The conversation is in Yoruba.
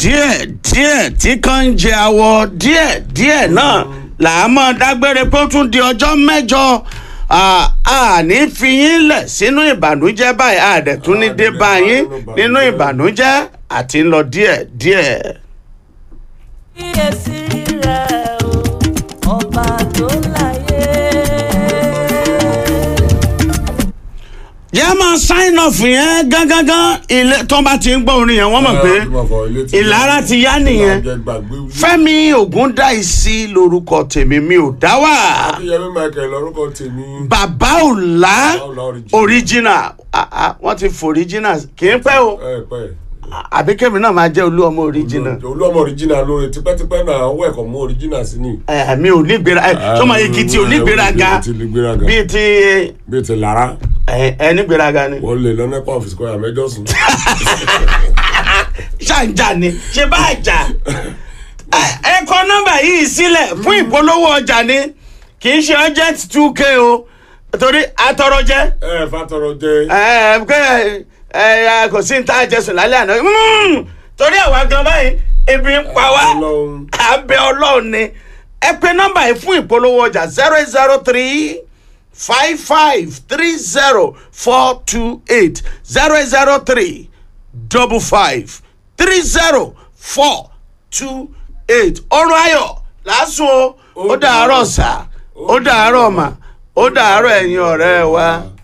díẹ̀ díẹ̀ tí kan ń jẹ awọ díẹ̀ díẹ̀ náà là á mọ̀ dágbére pé ó tún di ọjọ́ mẹ́jọ à á ní fi yín lẹ̀ sínú ìbànújẹ́ báyìí a dẹ̀ tún ní dé bá yín nínú ìbànújẹ́ àti ń lọ díẹ̀ díẹ̀. kíyèsí rẹ̀ o ọba tó láyé. yẹ́n máa sign off yẹn gángangan ilé tó bá ti ń gbọ́ orin yẹn wọ́n mọ̀ pé ìlara ti yá nìyẹn fẹ́mi ògúndáìsí lorúkọ tèmi mi ò dá wà akínyẹmí michael lorúkọ tèmi. bàbá òlá Ọlá original. original Ah, ah, wọ́n ti fò original kì í pẹ́ o ẹ pẹ́ àbí kẹ́mi náà máa jẹ́ olú ọmọ original olú ọmọ original lóore tipẹ́tipẹ́ náà ó ẹ̀kọ́ mú original sí ni. ẹ mi ò ní gbéra ẹ sọmọ èkìtì ò ní gbéraga ti ní gbéraga bíi ti bíi ti lára ẹ ẹ ní gbéraga ni wọ́n lè lọ́nà ẹ̀kọ́ ọ̀fíìsì kọ́ya mẹ́jọ sùn. ṣàǹjà ni ṣe bá jà ẹ kọ nọ́mbà yìí sílẹ̀ fún ìpolówó ọjà ni kì í ṣe urgent two k o torí atọrọ jẹ ẹ fatọrọ jẹ ẹ ẹ ẹ kò sí ní tá a jẹ sùn lálẹ́ àná Mm, torí àwa gan báyìí ebi ń pa wá Ọlọ́run. abẹ ọlọ́run ni ẹ pe nọ́mbà yìí fún ìpolówó ọjà zero zero three five five three zero four two eight zero zero three double five three zero four two eight ọrùn ayọ̀ lásùn o ó dàárọ̀ sá ó dàárọ̀ mà ó dàárọ̀ ẹ̀yin ọ̀rẹ́ wa.